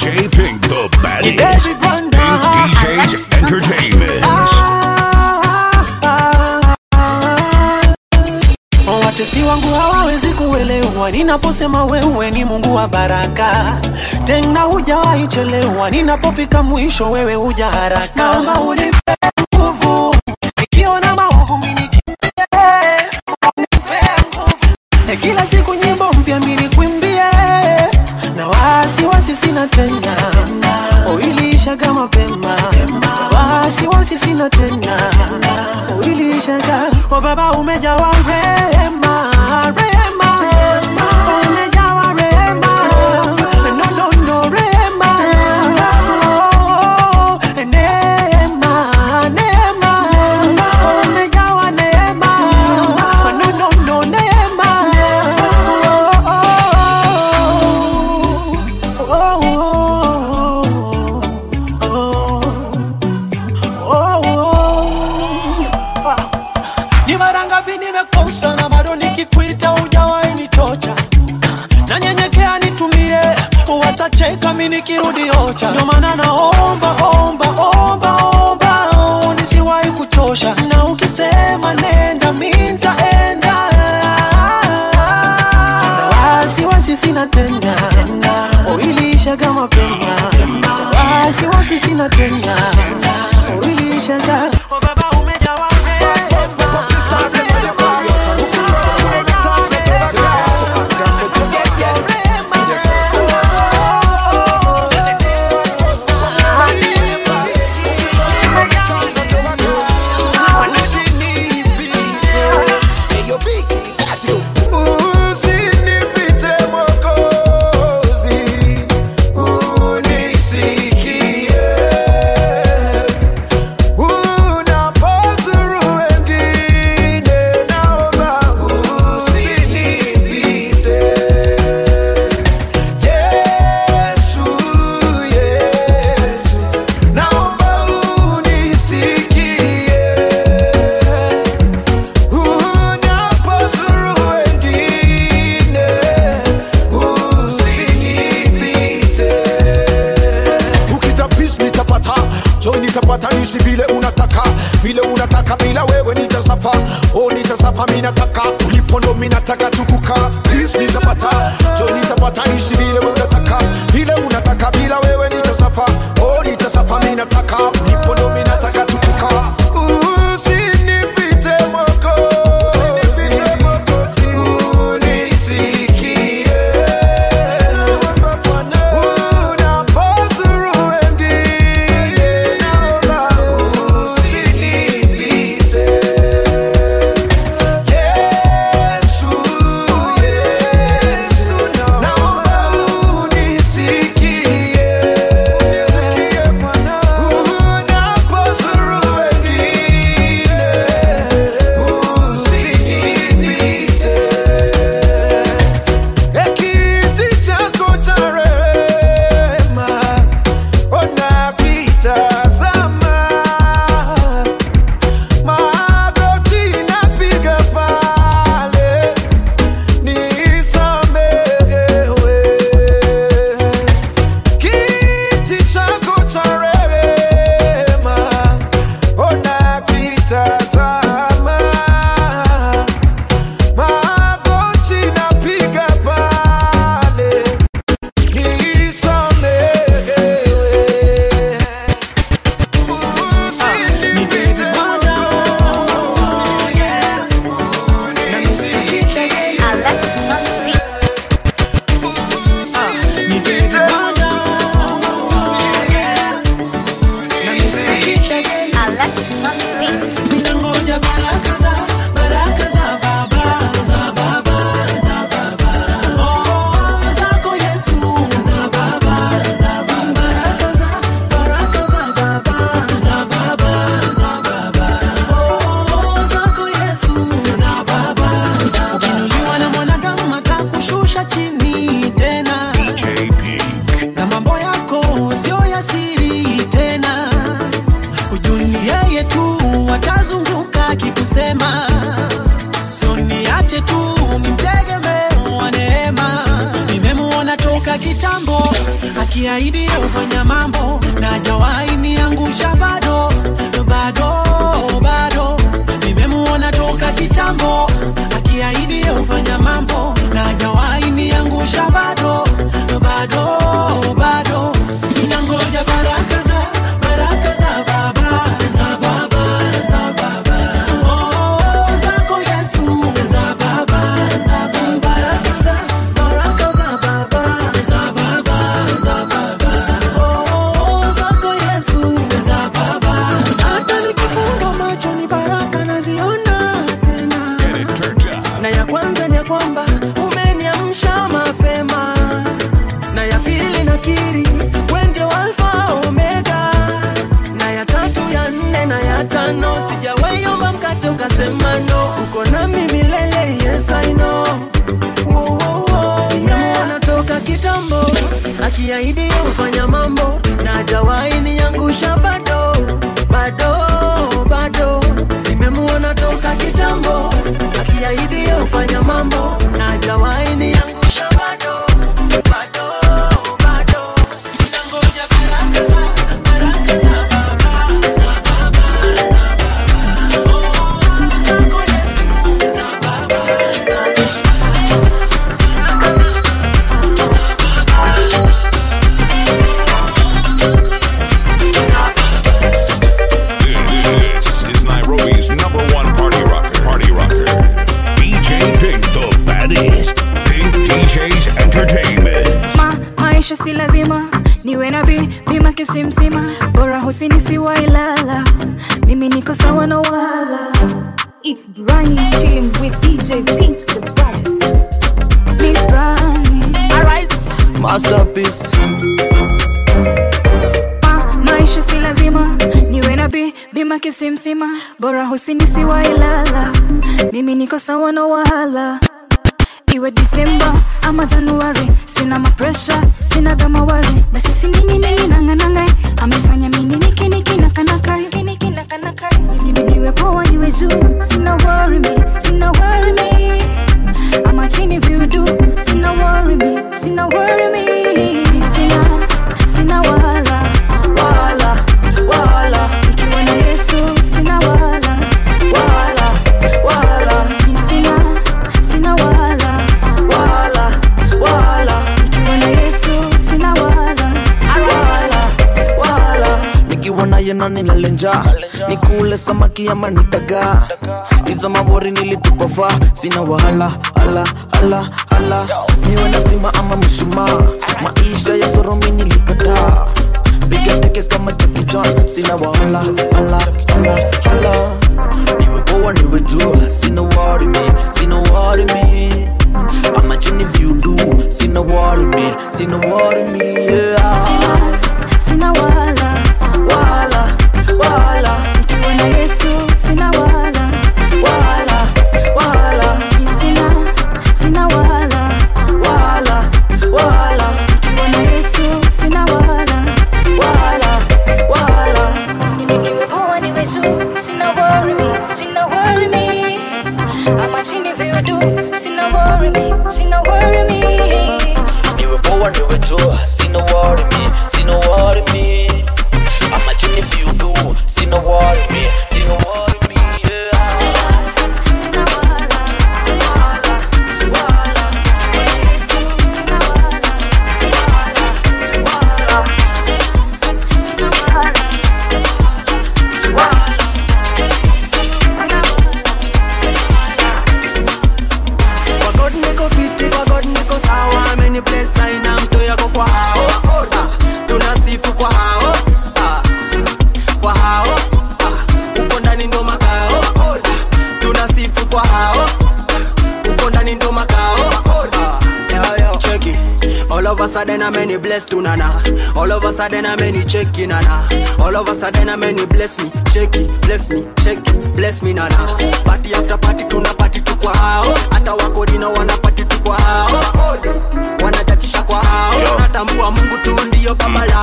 DJ Pink, the baddest. David Wonder. Pink DJs Entertainment. Watesi wangu hawawezi kuelewa ninaposema wewe ni Mungu wa baraka, tena hujawahi chelewa. Ninapofika mwisho, wewe huja haraka. Naomba unipe nguvu nikiona maovu mimi nikimbie, unipe nguvu Eh, kila siku nyimbo mpya mimi nikwimbie, na wasiwasi sina tena, uiliishaga mapema, wasiwasi sina tena, uiliishaga o Baba, umejawa rehema, rehema, umejawa rehema, no no no rehema, oh, neema, neema, umejawa neema, no no no neema, oh, oh, oh, oh, oh. Ni mara ngapi nimekosa na bado nikikuita hujawahi nichocha, nanyenyekea nitumie, watacheka mi nikirudi ocha. Ndio maana naomba omba omba omba, oh, nisiwahi kuchosha, na ukisema nenda mi nitaenda, na wasiwasi sina tena, uiliishaga mapema, wasiwasi sina tena, uiliishaga oh, Baba umejawa Usinipite Mwokozi, unisikie. Unapozuru wengine, naomba usinipite. Yesu, Yesu, naomba unisikie. Unapozuru wengine, usinipite. ukita peace nitapata joy nitapata nishi vile unataka vile unataka bila wewe nitasafa oh nitasafa mi nataka ulipo ndo mi nataka tukuka peace nitapata joy nitapata nishi vile unataka vile unataka bila wewe nitasafa oh nitasafa mi nataka ulipo ndo mi nataka tukuka Usinipite Mwokozi, unisikie. Unapozuru wengine, naomba usinipite. Yesu, Yesu, naomba unisikie. Unapozuru wengine, usinipite. Ekiti chako cha rehema, ona kitazama. Magoti napiga pale, nisamehewe. Kiti chako cha rehema, ona kitazama. Magoti napiga pale, nisamehewe. Usinipite Ninangoja baraka za baraka za baba za baba za baba oh zako Yesu za baba za baba baraka za baraka za baba za baba za baba oh zako Yesu za baba za baba ukinuliwa na mwanadamu atakushusha chini tena DJ Pink. na mambo yako sio ya siri tena ujuni yeye tu atazunguka akikusema so niache tu nimtegemee wa neema nimemuona toka toka kitambo akiahidi ufanya mambo na hajawahi niangusha bado bado bado nimemuona toka kitambo akiahidi ufanya mambo na hajawahi niangusha bado bado bado nangoja baraka za baraka za baba za baba za baba oh, zako Yesu za baba za baba baraka za baraka za baba za baba za baba oh, zako Yesu za baba hata nikifunga macho ni baraka naziona tena Get it turned up. na ya kwanza ni ya kwamba umeniamsha mapema na ya pili nakiri wende alfa omega na ya tatu ya nne na ya tano sijawaiomba mkate ukasema no uko nami milele yes I know Wo, wo, wo, yeah. Natoka kitambo akiahidi ufanya mambo na hajawahi niangusha bado bado bado nimemuona toka kitambo akiahidi ufanya mambo na hajawahi niangusha bado bado bado nangoja baraka za baraka za baba za baba za baba oh zako Yesu za baba za baba This is Nairobi's number one party rocker. Party rocker. DJ Pink, the baddest. Pink DJs Entertainment. ma maisha si lazima niwe na bi bima kisimsima bora husini siwa ilala mimi niko sawa na wala It's Brani chilling with DJ Pink the baddest. Ni Brani. Masterpiece. Ma, maisha si lazima niwe na bi bima kisimsima bora husini siwa ilala mimi niko sawa na wala iwe disemba ama januari sina mapresha sina gamawari basi siningininginanganangai amefanya mini nikinikinakanakae niwe poa niwe juu sina worry me sina worry me ama chini viudu sina worry me sina worry me sina sina wala wala wala nikiwa na yesu sina wala wala wala sina sina wala wala wala nikiwa na yesu sina wala wala wala nikiwa naye na nilalenja nikule samaki ama nitaga hizo mabori nilitupafa sina wahala ala ala ala niwe na stima ama mshumaa maisha ya soromi nilikataa piga teke kama Jackie Chan sina wahala ala ala ala niwe poa niwe juu sina worry me sina worry me ama chini viudu sina worry me sina worry me yeah. sina wala wala wala nikiwa na yesu sina wala wala wala sina sina wala wala wala nikiwa na yesu sina wala wala wala niwe poa niwe juu sina worry me sina worry me ama chini viudu sina worry me sina worry me niwe poa niwe juu sina worry me sina worry me ama chini viudu sina worry me sina worry me yeah. sina wala wala wala nikiwa na yesu sina wala wala wala sina wala wala Kwa God niko fiti, kwa God niko sawa Ameni bless aina mto yako kwa hao Ah, Tunasifu kwa hao Ah, Kwa hao Ah, Uko ndani ndo makao Ah, Tunasifu kwa hao Uko ndani ndo makao Ah, yo, yo. Check it. All of a sudden I'm many blessed to nana All of a sudden I'm many check it nana All of a sudden I'm many bless me Check it, bless me, check it, bless me nana Party after party tuna party tu kwa hao Hata wakorina wana party tu kwa hao Wanachachisha kwa hao Natambua Mungu tu ndio baba lao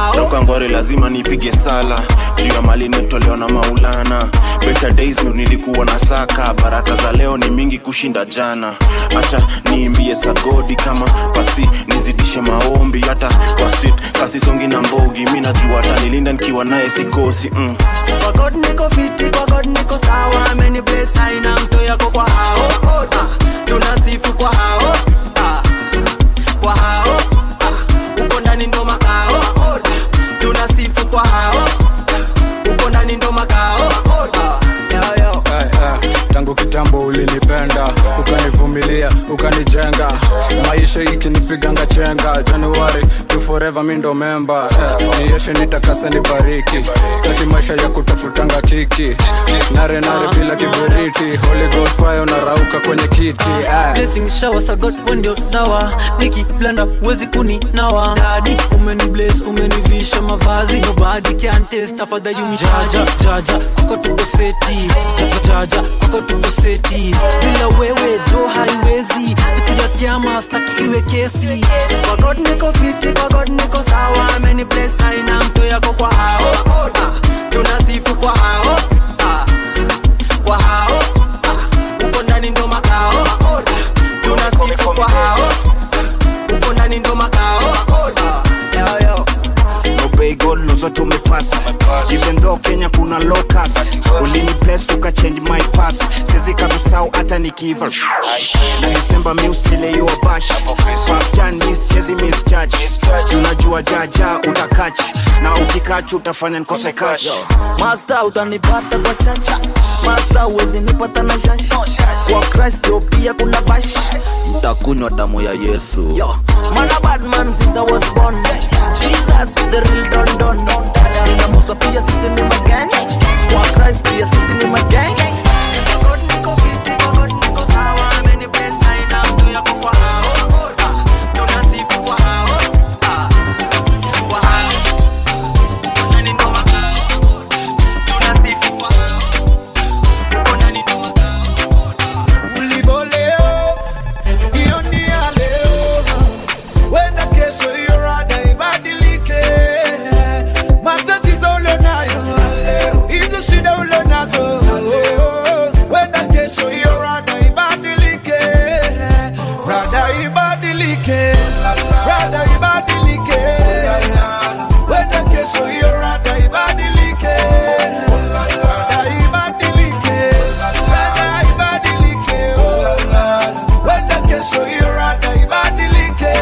ngori lazima nipige sala juu ya mali nimetolewa na maulana better days ndo nilikuwa na saka baraka za leo ni mingi kushinda jana acha niimbie sagodi kama pasi nizidishe maombi hata kwa sit kasisongi na mbogi mi najua hata nilinda nikiwa naye sikosi mm. Kwa God niko fiti, kwa God niko sawa Ameni bless aina mto yako kwa hao ah, Tunasifu kwa hao ah, Kwa hao ah, Uko ndani ndo makao ah, Tunasifu kwa hao ah, Uko ndani ndo makao ah, yo, yo. Eh, eh, tangu kitambo ulinipenda ukanivumilia ukanijenga maisha ikinipiganga chenga januari to forever mi ndo memba eh, nieshe nitakase nibariki staki maisha ya kutafutanga kiki nare nare bila kiberiti holy ghost fire unarauka kwenye kiti eh. blessing shower sa God wewe ndio dawa nikiblanda uwezi kuninawa dadi umeni bless umenivisha mavazi nobody can test tafadhali jaja jaja kwako tuko seti jaja jaja kwako tuko seti bila wewe jo haiwezi siku ya kiama staki iwe kesi kwa God niko fiti kwa God niko sawa ameni bless aina mto yako kwa hao ah, tunasifu kwa hao ah, kwa hao ah, uko ndani ndo makao ah, tunasifu kwa hao uko ndani ndo makao ah, yo, yo. obey god ndo zote umepass even though kenya kuna locust ulini bless tuka change my past siwezi kabisau hata nikiva na disemba mi usileiwa bash fast jan mi siwezi misjudge unajua jaja utakach na ukikach utafanya nikose cash masta utanipata kwa chacha masta uwezi nipata na shash kwa kristo pia kuna bash mtakunywa damu ya yesu Yo. mana badman since i was born jesus the real don don nina musa pia sisi ni magang kwa christ pia sisi ni magang God niko fiti, kwa God niko sawa, ameni bless aina mto yako kwa hao ah, tunasifu kwa hao ah, kwa hao uko ndani ndo makao tunasifu kwa hao uko ndani ndo makao ulivyo leo hiyo ni ya leo wenda kesho hiyo rada ibadilike matatizo ulionayo hizo shida ulionazo wenda kesho hiyo rada ibadilike rada ibadilike rada ibadilike wenda kesho hiyo rada ibadilike rada ibadilike rada ibadilike wenda kesho hiyo rada ibadilike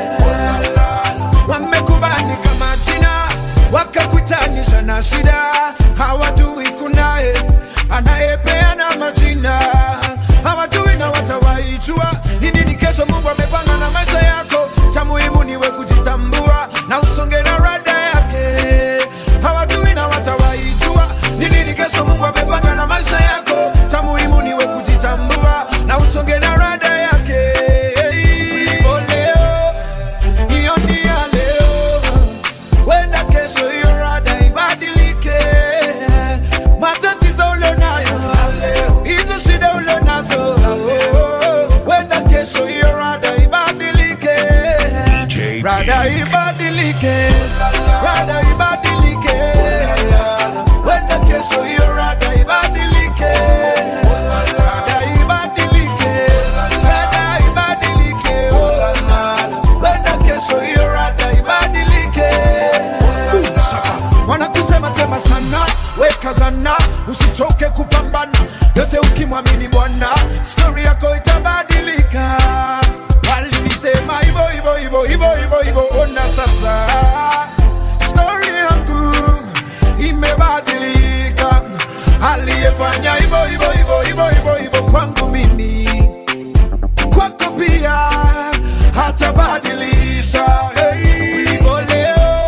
wamekubali kama jina wakakutanisha na shida hawajui kunaye anayepeana majina hawajui na watawaijua ni nini kesho mungu amepanga na maisha yako cha muhimu niwe kujitambua na usonge na rada yake hawajui na watawaijua ni nini kesho mungu amepanga na maisha yako cha muhimu niwe kujitambua na usonge na rada yake Oh, leo hiyo ni ya leo wenda kesho hiyo rada ibadilike matatizo ulionayo hizo shida ulionazo wenda kesho hiyo rada ibadilike DJ rada ibadilike rada ibadilike wenda kesho hiyo rada ibadilike rada ibadilike rada ibadilike wenda kesho hiyo rada ibadilike wanakusema sema sana weka zana usichoke kupambana yote ukimwamini bwana stori yako itabadilika walinisema hivo hivo hivo hivo hivo hivo ona sasa stori yangu imebadilika aliyefanya hivo hivo hivo hivo hivo hivo kwangu mimi kwako pia hatabadilisha hey. Hivyo leo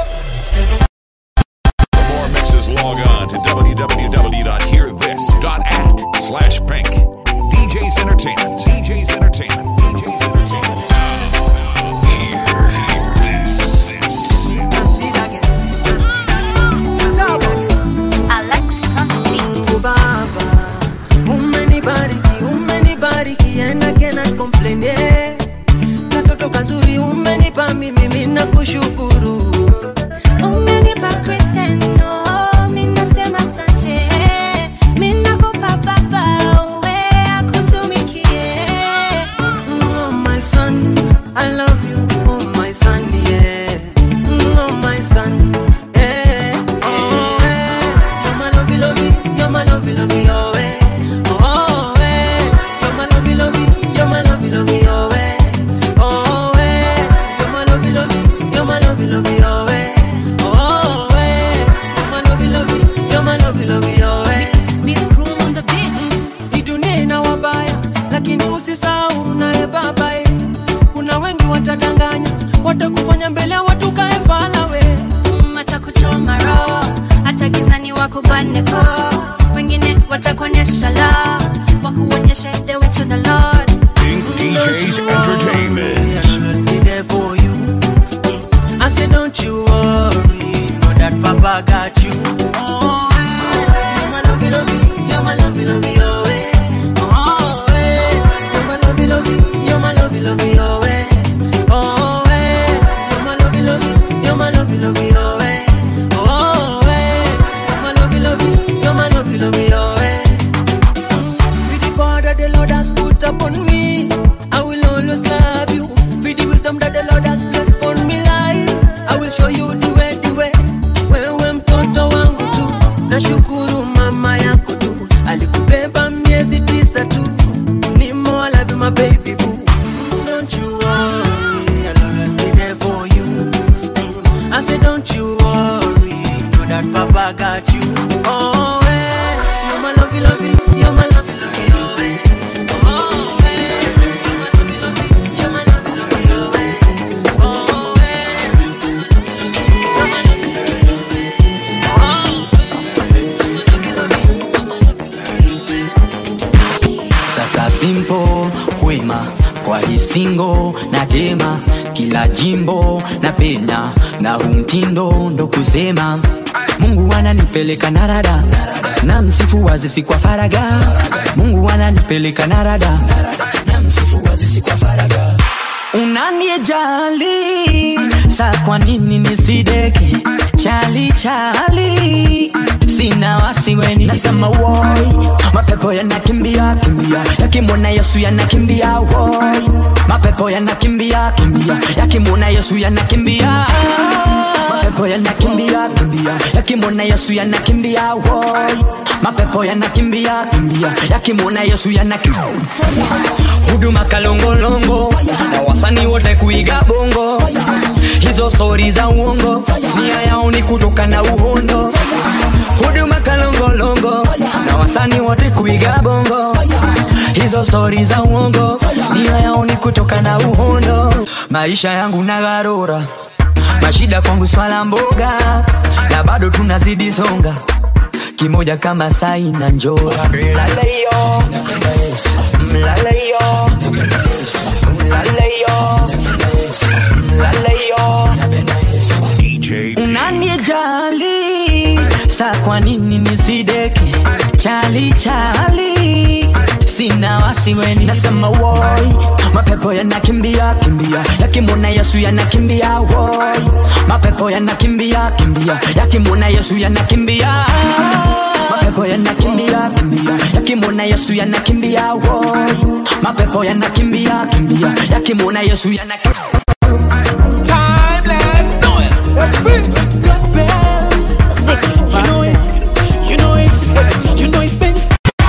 For more mixes, log on to www.hearthis.at slash pink. lovey, your way. Oh, way. You're my lovey, lovey, you're my lovey, lovey, your way. Hii dunia ina wabaya, lakini usisahau naye babaye. Kuna wengi watadanganya, watakufanya mbele ya watu kae fala we. watakuchoma roho hata gizani wakubaneko wengine watakuonyesha la wakuonyesha the way to the lord Pink DJs Entertainment. always be there for you. I said, don't you worry, know that Papa got you. Oh, hey, you're my lovey, lovey, you're my lovey, lovey, oh, hey. Oh, hey, you're my lovey, lovey, you're my lovey, lovey, oh, hey. Oh, hey, you're my lovey, lovey, you're my lovey, lovey, oh, hey. Oh, hey, you're my lovey, lovey, you're my lovey, lovey, oh, hey. With the power that the Lord has put upon me, I will always love you. With the wisdom that the Lord has placed upon me life, I will show you the way, the way. Wewe mtoto wangu tu, nashukuru mama yako tu, alikubeba miezi tisa tu. Ni more I love you, my baby boo. Don't you worry, I'll always be there for you. Mm. I said, don't you worry, know that Papa got you. Oh, hey, you're my lovey, lovey, you're my lovey, lovey, oh, hey. Oh, hey, you're my lovey, lovey, you're my lovey, lovey, oh, hey. Oh, hey, you're my lovey, lovey, sasa simpo kwema kwa hisingo na tema kila jimbo na penya na huu mtindo ndo kusema mungu ananipeleka narada na msifu wazisi kwa faraga mungu ananipeleka narada na msifu wazisi kwa faraga unaniejali sa kwa nini nisideke chali chali sina wasiweni nasema woi mapepo yanakimbia kimbia yakimwona yesu yanakimbia woi mapepo yanakimbia kimbia yakimwona yesu yanakimbia mapepo yanakimbia kimbia yakimwona yesu yanakimbia woi mapepo yanakimbia kimbia yakimwona yesu yanakimbia huduma kalongolongo na wasani wote kuiga bongo hizo stori za uongo nia yao ni kutoka na uhondo huduma kalongolongo na wasani wote kuiga bongo hizo stori za uongo nia yao ni kutoka na uhondo maisha yangu na gharura mashida kwangu swala mboga na bado tunazidi songa kimoja kama sai na njora mlaleyo mlaleyo mlaleyo mlaleyo DJ unaniejali sa kwa nini nisideke chali chali sina wasiweni nasema woi mapepo yanakimbia kimbia yakimwona yesu yanakimbia woi mapepo yanakimbia kimbia yakimwona yesu yanakimbia mapepo yanakimbia kimbia yakimwona yesu yanakimbia woi mapepo yanakimbia kimbia yakimwona yesu yanakimbia Timeless Noel. Gospel. You know it. You know it. You know it's been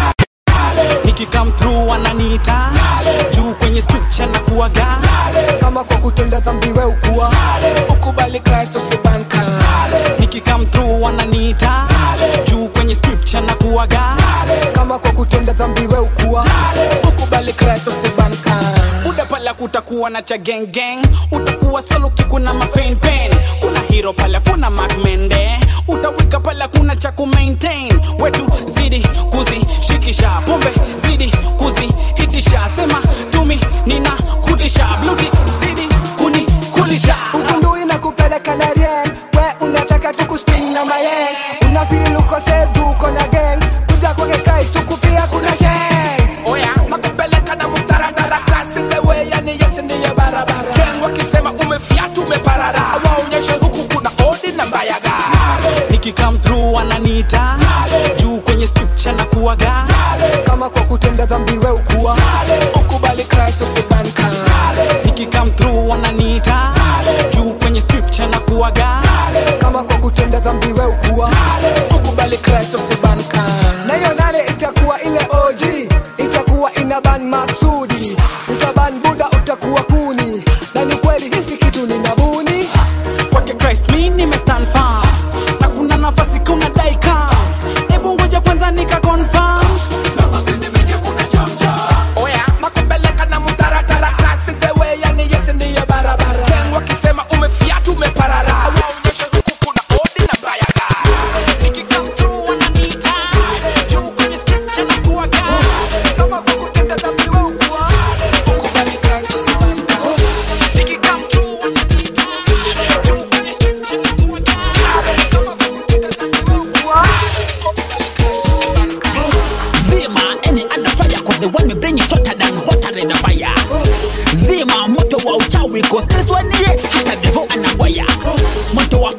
nikikam through wananiita juu kwenye scripture na kuaga kama kwa kutenda dhambi we ukuwa ukubali kristo sibanka nikikam through wananiita juu kwenye scripture na kuaga kama kwa kutenda dhambi we ukuwa ukubali kristo sibanka muda pala kutakuwa na cha gang gang utakuwa solo kikuna mapain pain kuna hero pala kuna macmende utawika pala kuna cha kumaintain wetu zidi kuzishikisha pombe zidi kuzihitisha sema tumi nina kutisha bluti zidi kuni kulisha ukundu inakupeleka na rien we unataka tukuspin na mayeng unafil uko save uko na gang kuja kwake Christ tukupia kuna sheng oya nakupeleka na mtaratara klasi zewe yani yesi ndiye barabara ken wakisema umefiatu umeparara waonyeshe huku kuna odi na mbayaga nikikam through wananiita juu kwenye scripture na kuaga kama kwa kutenda dhambi we ukuwa ukubali kristo sibanka nikikam through wananiita juu kwenye scripture na kuaga kama kwa kutenda dhambi we ukuwa ukubali kristo sibanka na hiyo nane itakuwa ile OG itakuwa ina ban maksudi utaban buda utakuwa kuni na ni kweli hisi kitu ni nabuni kwake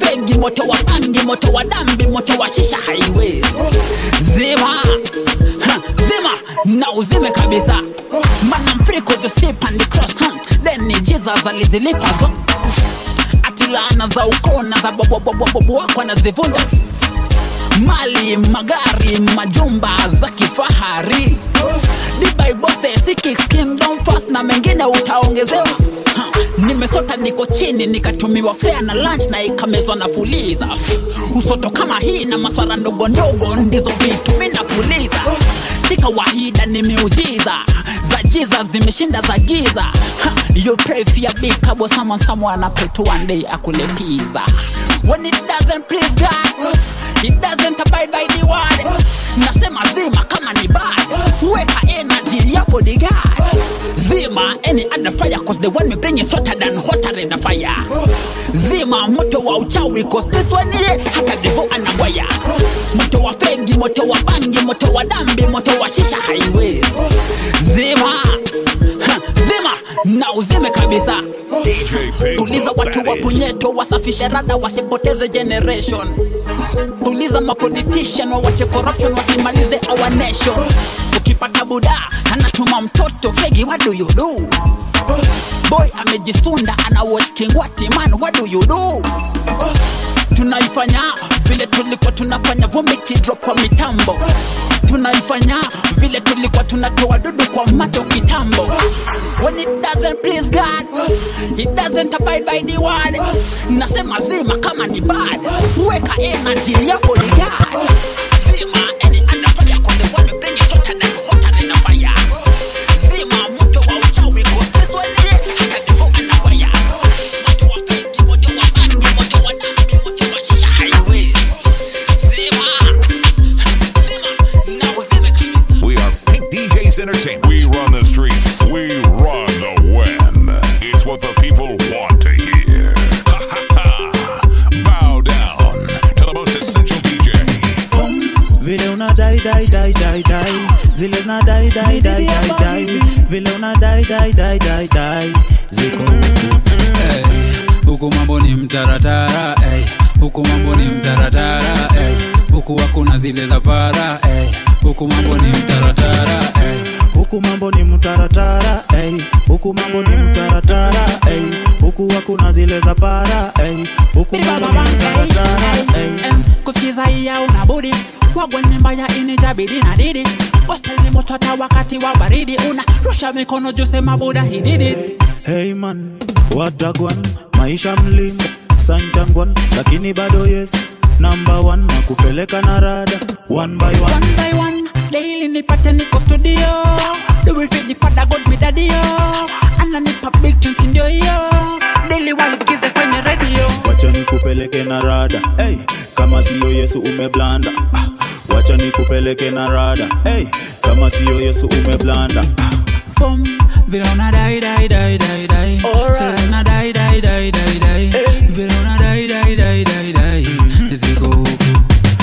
fegi moto wa bangi moto wa dambi moto wa shisha haiwezi zima ha, zima na uzime kabisa mana mfriko zosip and cross huh? then ni jesus alizilipazo ati laana za ukona za bobobobobobo wako anazivunja mali magari majumba za kifahari dibaibose sikikingdom fast na mengine utaongezewa Ha, nimesota niko chini nikatumiwa fea na lunch na ikamezwa na fuliza usoto kama hii na maswara ndogo ndogo ndizo vitu minapuliza si kawaida ni miujiza za jiza zimeshinda za giza ha, you pray for your big kabo someone someone pray to one day akulepiza when it doesn't please God it doesn't abide by the word nasema zima kama ni bad weka energy ya bodyguard zima any other fire cause the one me bring is hotter than hotter than the fire zima moto wa uchawi cause this one ye hata devo anagwaya moto wa fegi moto wa bangi moto wa dambi moto wa shisha highways zima ha, zima na uzime kabisa tuliza watu wa punyeto wasafishe rada wasipoteze generation tuliza mapolitician wawache corruption wasimalize our nation ukipata buda anatuma mtoto fegi what do you do boy amejisunda ana watch kingwati man what do you do tunaifanya vile tulikuwa tunafanya vumbi kidrop kwa mitambo tunaifanya vile tulikuwa tunatoa dudu kwa macho kitambo when it doesn't please god it doesn't abide by the word nasema zima kama ni bad weka energy ya bodyguard zima any anafanya kwa the one bring it hotter than hotter than a fire zima moto wa uchawi kwa this one hata devo anawaya moto wa feki moto wa bangi moto wa dambi moto wa shisha highways zima We are Pink DJs Entertainment. We run the streets. We run the web. It's what the people want to hear. Bow down to the most essential DJ. vile una dai dai dai dai dai zile zina dai dai dai dai dai vile una dai dai dai dai dai ziko huku mambo ni mtaratara ey. huku mambo ni mtaratara ey. huku hakuna zile za para ey. huku mambo ni mtaratara ey. huku mambo ni mtaratara ey. huku mambo ni mtaratara ey. huku hakuna zile za para ey. huku mambo ni mtaratara ey. kusikiza iya unabudi wagwene mbaya inijabidi na didi gospel ni moto hata wakati wa baridi una rusha mikono juu sema buda he did it Hey man, watagwan maisha mlima sanjangwan, lakini bado yes number one na kupeleka na rada one by one. one by one daily nipate niko studio do it fit nipada god mi dadio ananipa big tunes ndio hiyo daily waisikize kwenye radio Wacha nikupeleke na rada hey, kama siyo Yesu umeblanda ah, wacha nikupeleke na rada hey, kama siyo Yesu umeblanda ah. Fum, vile una dai dai dai dai dai Sasa zina dai dai dai dai dai vile una dai dai dai dai dai ziko huku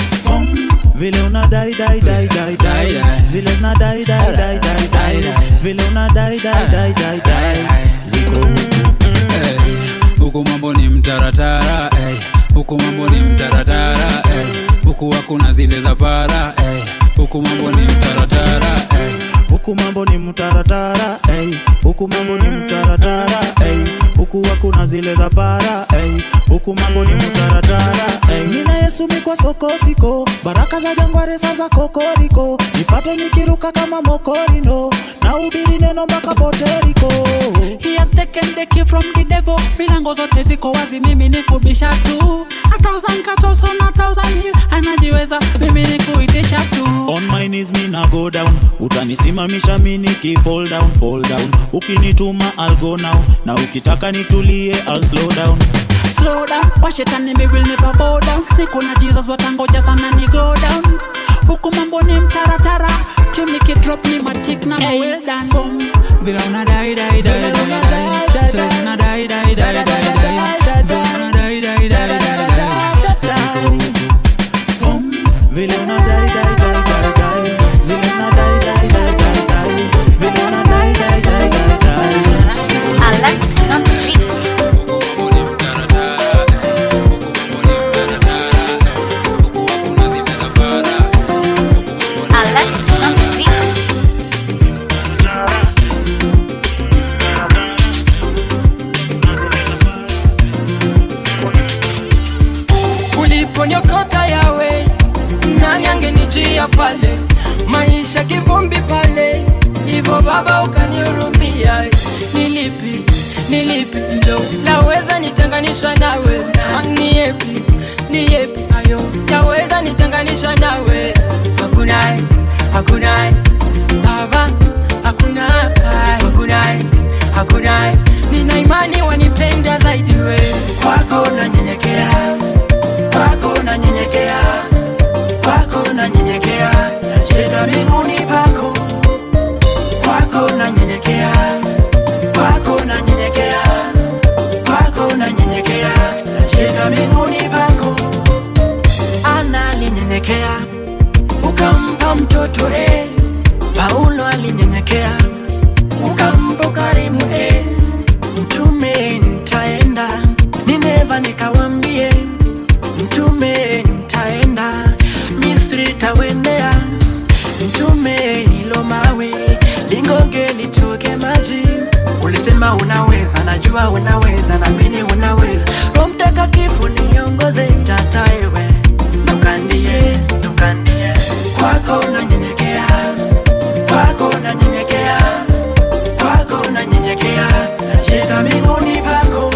vile una dai dai dai dai dai zile zina dai dai dai dai dai vile una dai dai dai dai dai ziko Ey, huku mambo ni mtaratara ey. huku mambo ni mtaratara ey. huku hakuna zile za para ey. huku mambo ni mtaratara ey. huku mambo ni mtaratara ey. huku mambo ni mtaratara ey. huku hakuna zile za para ey. huku mambo ni mtaratara ey. nina yesu mikwa soko siko baraka za jangware za kokoriko nipate nikiruka kama mokorino na ubiri neno mpaka poteriko He has taken the key from the devil milango zote ziko wazi mimi ni kubisha tu a thousand cattle on a thousand hill anajiweza mimi ni kuitisha tu on my knees mi na go down utanisimamisha mi niki fall down fall down ukinituma I'll go now na ukitaka nitulie I'll slow down slow down washetani mi will never bow down niko na jesus watangoja sana ni go down huku mambo ni mtaratara tim nikidrop ni matik na hey. well done Fum, vile una dai dai dai dai dai Sasa zina dai dai dai dai dai vile una dai dai dai dai dai ziko huku vile una dai dai dai dai dai zile zina dai dai dai dai dai vile una dai dai dai dai dai Alexis on the beat. uliponiokota yawe nani angenijia pale maisha kivumbi pale hivyo baba ukanihurumia nilipi nilipi ilo laweza nitenganisha nawe Ah, ni yepi ni yepi ayo yaweza nitenganisha nawe hakuna hakuna baba hakuna hakuna hakuna nina imani wanipenda zaidi we kwako nanyenyekea kwako nanyenyekea kwako nanyenyekea nacheka miguuni pako kwako nanyenyekea kwako nanyenyekea kwako nanyenyekea nacheka miguuni pako ana alinyenyekea ukampa mtoto eh. paulo alinyenyekea ukampa ukarimu eh. mtume nitaenda nineva nikawambie mtume nitaenda misri tawendea mtume ilo mawe lingoge litoke maji ulisema unaweza najua unaweza namini unaweza roho mtakatifu niongoze tataewe nukandie nukandie kwako nanyenyekea kwako nanyenyekea kwako nanyenyekea nacheka miguuni pako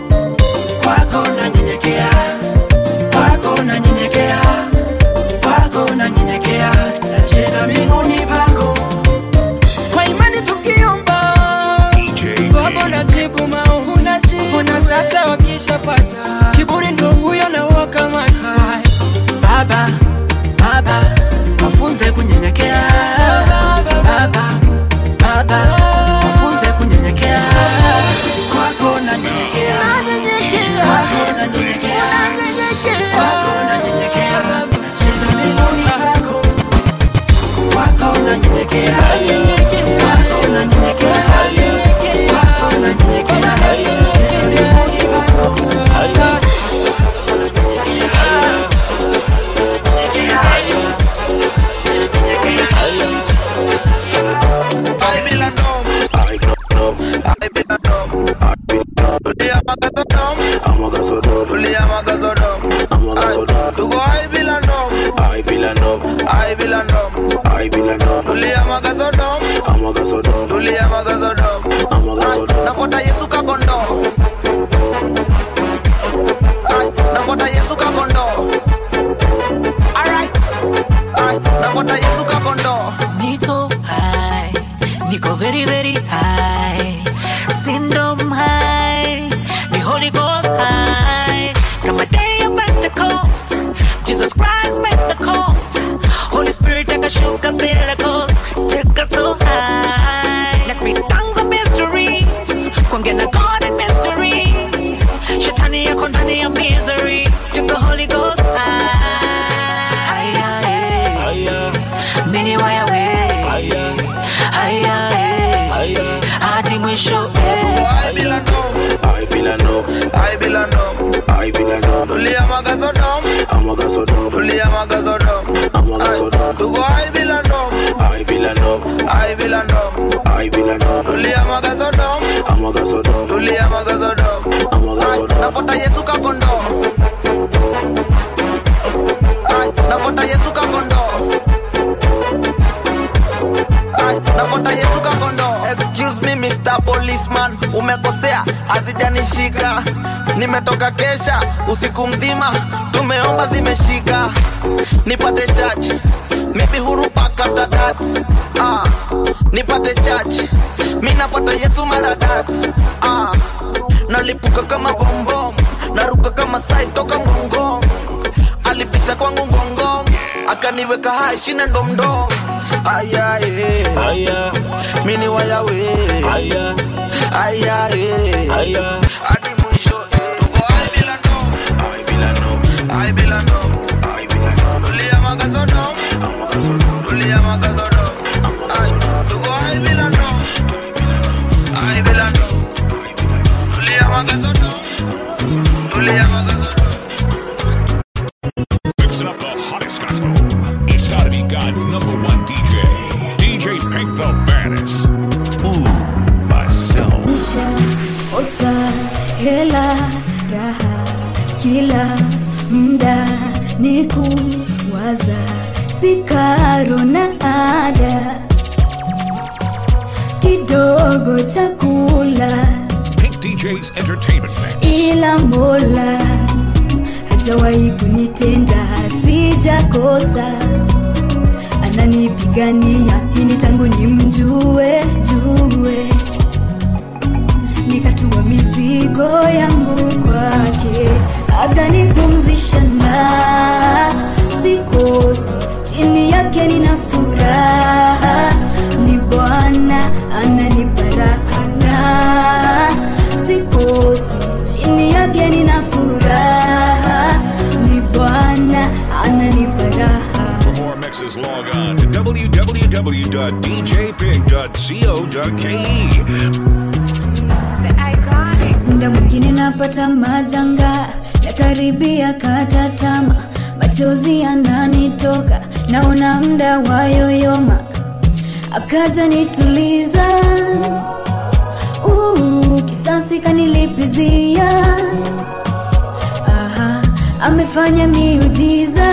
kwako nanyenyekea kwako nanyenyekea kwako nanyenyekea nacheka miguuni pako kwa imani tukiomba baba unajibu maombi una sasa wakishapata kiburi ndo huyo na wakamata baba baba wafunze kunyenyekea baba baba wafunze kunyenyekea kwako nanyenyekea kwako nanyenyekea kwako nanyenyekea nacheka miguuni pako kwako nanyenyekea kwako nanyenyekea kwako nanyenyekea nacheka miguuni pako nafuata yesu kakondo Ay, nafuata yesu kakondo Alright. Ay, nafuata yesu kakondo Nico high, Nico very very high, syndrome high, the Holy Ghost high. Come a day of Pentecost, Jesus Christ Pentecost, Holy Spirit take a shook up Pentecost, take us so high. Let's speak tongues of mysteries, kwangena God and mysteries. Shetani yako ndani ya misery, take the Holy Ghost high. Higher, higher. Mini waya we haya eh. hadi mwisho I bila no I bila no I bila no I bila no Tulia magazo dom Amagazo dom Tulia magazo dom Amagazo dom Tugo I bila no I bila no I bila no I bila no Tulia magazo dom Amagazo dom Tulia magazo dom Amagazo dom Nafuata Yesu kakondo Ay, nafuata Yesu kakondo Ay, nafuata Yesu kakondo Excuse me Mr. Policeman Umekosea, hazijanishika Nimetoka kesha, usiku mzima Tumeomba zimeshika Nipate church Maybe huru pack after that ah, Nipate church Mi nafuata Yesu maradat ah, Nalipuka kama bombom Naruka kama sai toka mgongo Alipisha kwangu ngongong Akaniweka hai shina ndomdom Aya eh Aya Mini waya we Aya Aya eh Aya Hadi mwisho eh Tuko ai bila no Ai bila no Ai bila no Ai bila no Tulia magazo no Tulia magazo no Ai Tuko ai bila no Ai bila no Tulia magazo no Tulia magazo no Mixing up the hottest gospel. It's gotta be God's number one DJ. DJ Pink the baddest. Ooh, myself. kosa hela raha kila mda ni kuwaza sikaro na ada kidogo chakula Pink DJ's Entertainment Mix. ila mola hajawahi kunitenda sijakosa ananipigania hini tangu ni mjue jue nikatua mizigo yangu kwake akanipumzisha na sikosi chini yake nina furaha ni bwana ananipa raha na sikosi chini yake nina furaha ni bwana ananipa raha For more mixes, log on to www.djpig.co.ke. muda mwingine napata majanga nakaribia katatama machozi yananitoka naona mda wayoyoma akaja nituliza uh, kisasi kanilipizia Aha, amefanya miujiza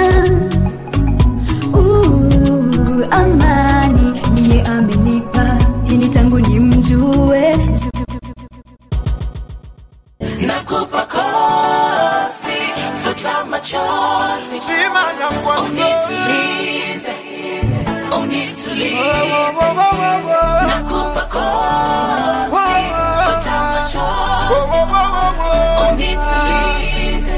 uh, amani niye amenipa hini tangu ni mjue nakupa kosi futa machozi unitulize unitulize nakupa kosi futa machozi unitulize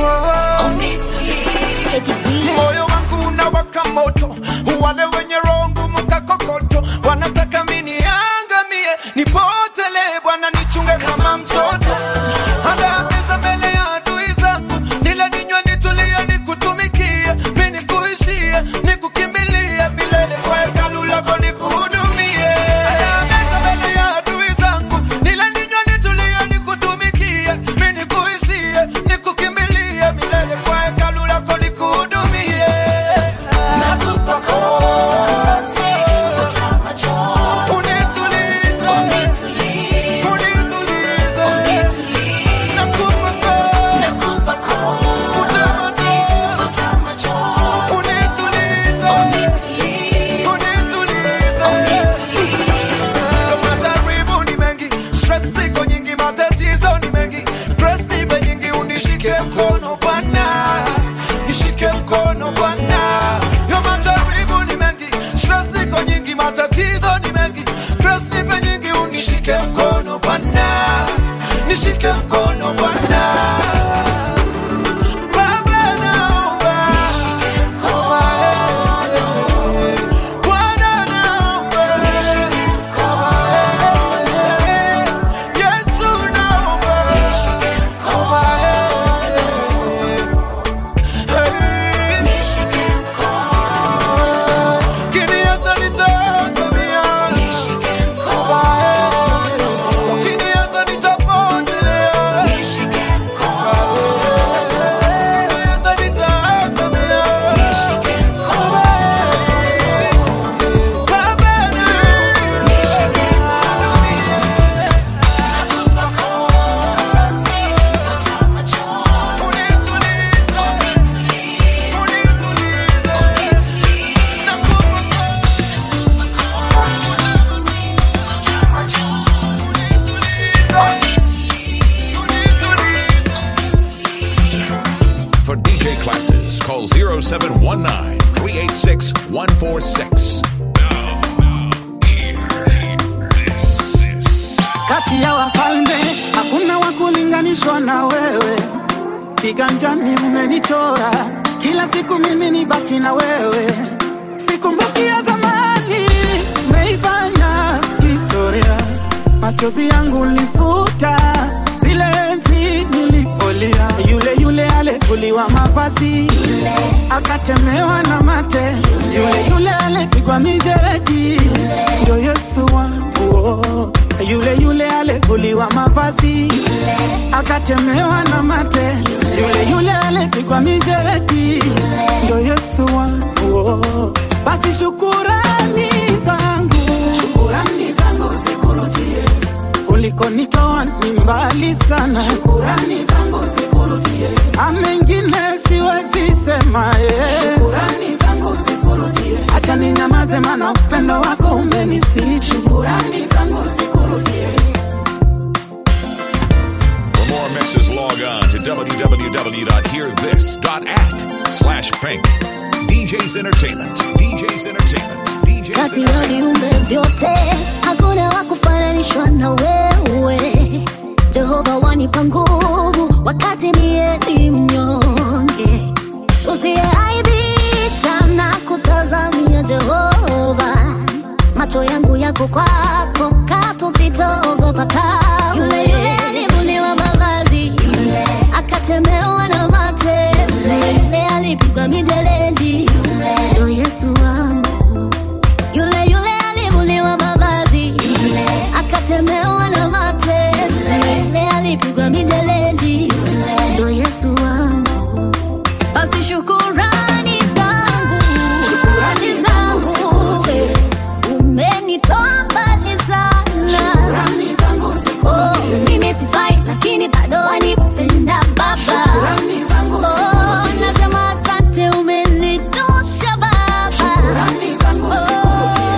unitulize moyo wangu unawaka moto wale wenye roho ngumu kakokoto wanataka mini angamie nipotele bwana nichunge kama mtoto andaa meza mbele ya adui zangu nile ninywe nitulie nikutumikie mi nikuishie nikukimbilie milele kwa hekalu lako nikuhudumie Andaa meza mbele ya adui zangu nile ninywe nitulie nikutumikie mi nikuishie nikukimbilie milele kwa hekalu lako nikuhudumie nakupa kosi futa machozi unitulize unitulize unitulize nakupa kosi nakupa kosi futa machozi unitulize unitulize unitulize majaribu ni mengi stress ziko nyingi matatizo ni mengi press nipe nyingi unishike mkono bwana nishike mkono bwana yo majaribu ni mengi stress ziko nyingi matatizo ni mengi press nipe nyingi unishike mkono bwana nishike mkono bwana Baba naomba Bwana naomba Yesu naomba Ukiniacha nitaangamia Ukiniacha nitapotelea Ukiniacha nitaangamia Baba For DJ classes, call 0719 386 146. kati ya wafalme hakuna wa kulinganishwa na wewe kiganjani umenichora kila siku mimi ni baki na wewe sikumbuki ya zamani umeifanya historia machozi yangu lifuta zile enzi nilipolia yule yule alivuliwa mavazi akatemewa na mate yule yule alipigwa mijeredi ndio yesu wangu oh. yule yule alivuliwa mavazi akatemewa na mate yule yule alipigwa mijeredi ndio yesu wangu oh. basi shukurani zangu shukurani zangu zikurudie ulikonitoa ni mbali sana shukurani zangu zikurudie amengine siwezi sema mama yeah. Shukurani zangu zikurudie, acha ninyamaze mana upendo wako umenisiti shukurani zangu zikurudie. For more mixes, log on to www.hearthis.at slash pink. DJ's Entertainment. DJ's Entertainment. DJ's kati ya Entertainment. viumbe vyote hakuna wa kufananishwa na wewe jehova wanipa nguvu wakati mie ni mnyonge usiyeaibisha na kutazamia jehova macho yangu yako kwako katu sitaogopa kamwe yule yule alivuliwa mavazi yule akatemewa na mate yule alipigwa mijeledi ndo yesu wangu yule yule alivuliwa mavazi yule akatemewa na mate yule alipigwa mijeledi ndo yesu wangu basi shukurani zangu shukurani zangu eh, umenitoa mbali sana Shukurani zangu zikurudie, oh, mimi sifai lakini bado wanipenda baba shukurani zangu oh, zikurudie, nasema asante umenitosha baba shukurani zangu zikurudie.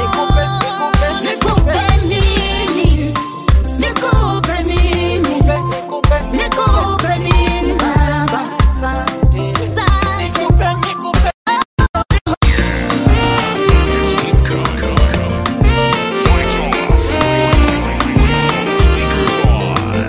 Nikupe nini? Nikupe nini? Nikupe nini baba? Asante. Lights off. Speakers on.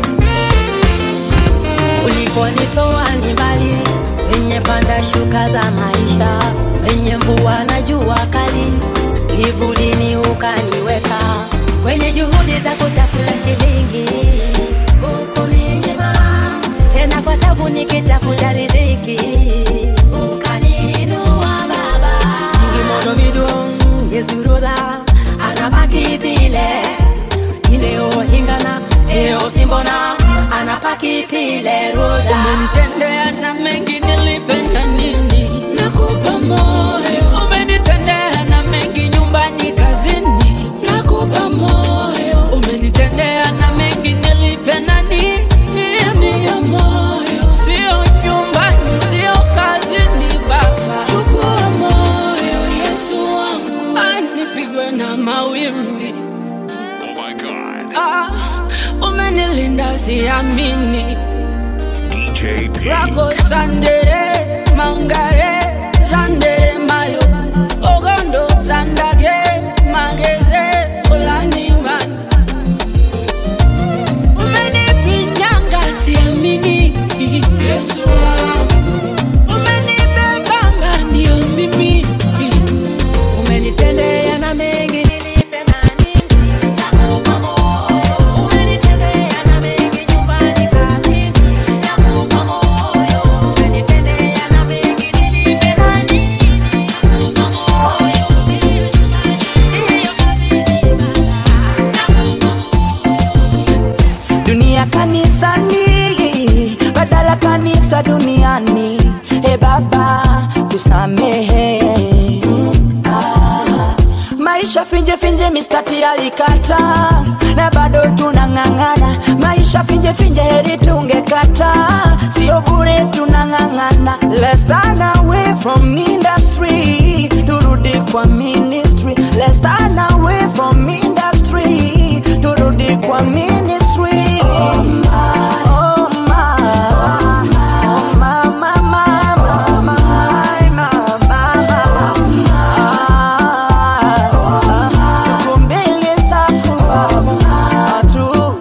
uliponitoa ni mbali kwenye panda shuka za maisha kwenye mvua na jua kali kivulini ukaniweka kwenye juhudi za kutafuta shilingi ukuninyima tena kwa tabu nikitafuta riziki ukaniinua baba ngimono midong yesuroda anabaki pile ineohingana eosimbona anapaki pile roda umenitendea na mengi nilipenda nini nakupa moyo umenitendea na mengi nyumbani kazini nakupa moyo umenitendea na mengi nilipenda nini nakupa moyo sio nyumbani sio kazini baba chukua moyo yesu wangu anipigwe na mawimbi Oh my God. ah, umenilinda siamini DJ P. rako sandere mangare sandere mayo ogondo sandage mageze olaniman umenifinyanga siamini yesu wangu. umenibebanga ndio mimi umenitendea na mengi nilipenda nini nakupa moyo umenitendea na mengi nyumbani kazini nakupa moyo umenitendea na mengi nilipenda nini nakupa moyo sio nyumbani sio kazini nakupa dunia kanisani badala kanisa duniani e baba tusamehe Ah, maisha finje finje mistati alikata na bado tunang'ang'ana maisha finje finje heri tungekata sio bure tunang'ang'ana Let's stand away from industry turudi kwa ministry Let's stand away from industry turudi kwa ministry oh, my, oh, my, oh, my, my, my, my, my, my, my. Tuko mbele zako Baba, tu-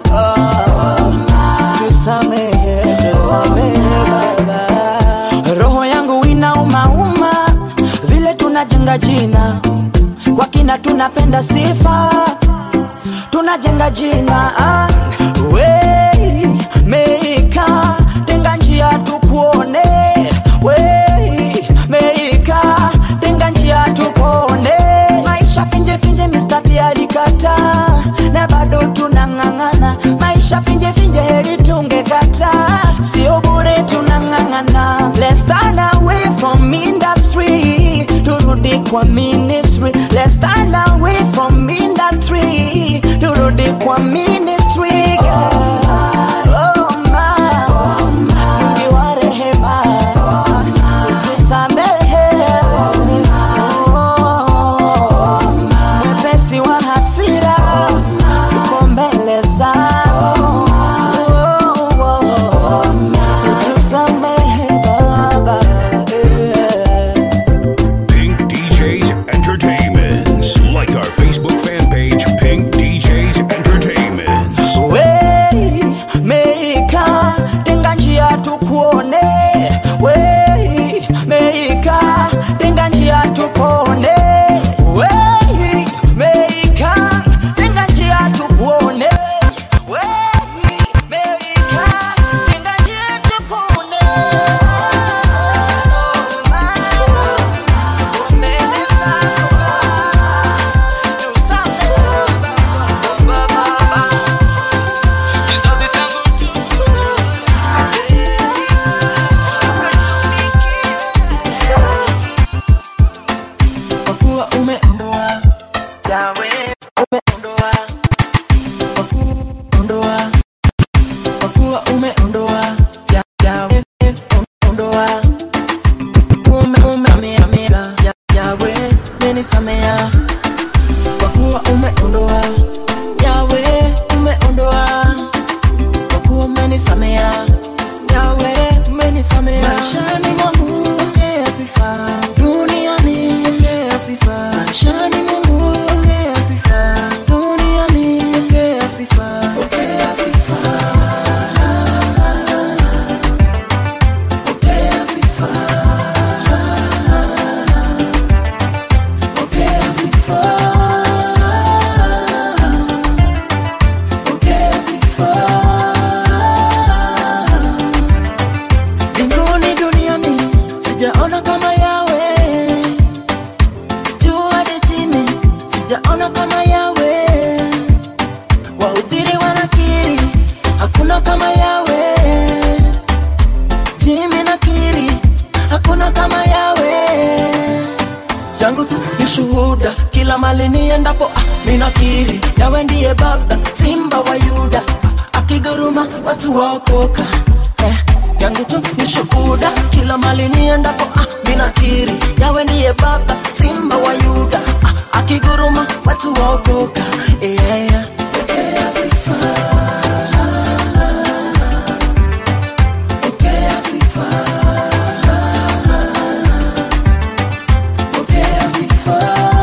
tusamehe, tusamehe Baba. roho yangu inaumauma vile tunajenga jina kwa kina tunapenda sifa tunajenga jina ah, we meika tenga njia tukuone we meika tenga njia tukuone maisha finje finje mistati alikata na bado tunang'ang'ana maisha finje finje heri tungekata sio bure tunang'ang'ana Let's stand away from industry turudi kwa ministry Let's stand away from industry turudi kwa ministry God. Oh, my. Mungu wa rehema minakiri hakuna kama yawe yangu tu ni shuhuda kila mali niendapo ah, minakiri yawe ndiye baba simba wa yuda ah, akiguruma watu waokoka eh, yangu tu ni shuhuda kila mali niendapo ah, minakiri yawe ndiye baba simba wa yuda ah, akiguruma watu waokoka yeah. Pokea sifa. Pokea sifa. Pokea sifa.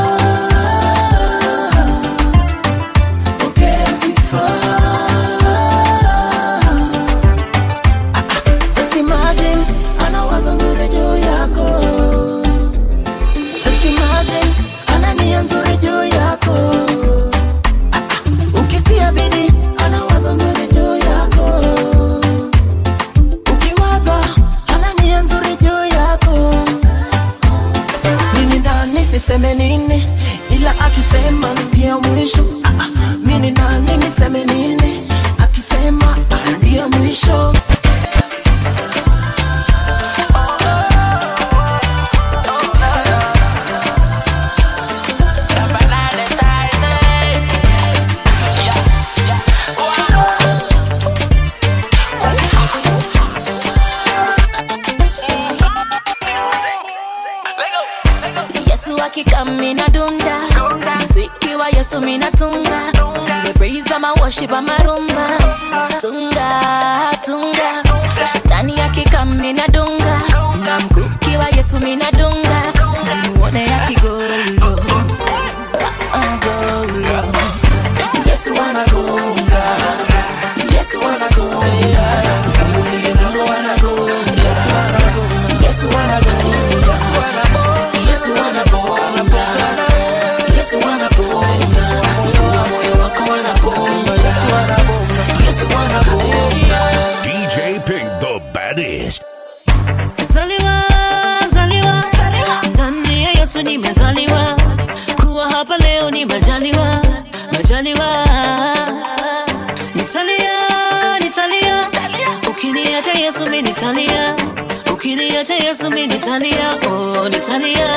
Pokea sifa. Ah, ah, Just imagine anawaza nzuri juu yako Just imagine ana nia nzuri juu yako Ah, ah, ukitia bidii anawaza nzuri juu yako ukiwaza ana nia nzuri juu yako mimi nani niseme nini ila akisema ndio mwisho ah, ah, mimi nani niseme nini akisema ah, ndio mwisho yesu akika mina dunda muziki wa yesu mina tunga iwe praise ama worship ama rumba tunga tunga shetani akika mina dunga na mkuki wa yesu mina dunga nimuone akigorolo Ah, golo. yesu anagonga yesu anagonga Mungu anagonga yesu anagonga Yesu anaponda, Yesu anaponda, fungua moyo wako anaponda, Yesu anaponda, Yesu anaponda. DJ Pink, the baddest. Zaliwa, zaliwa, ndani ya Yesu nimezaliwa, kuwa hapa leo ni majaliwa, majaliwa. Nitalia, nitalia, ukiniacha Yesu mimi nitalia, ukiniacha Yesu mimi nitalia, oh nitalia.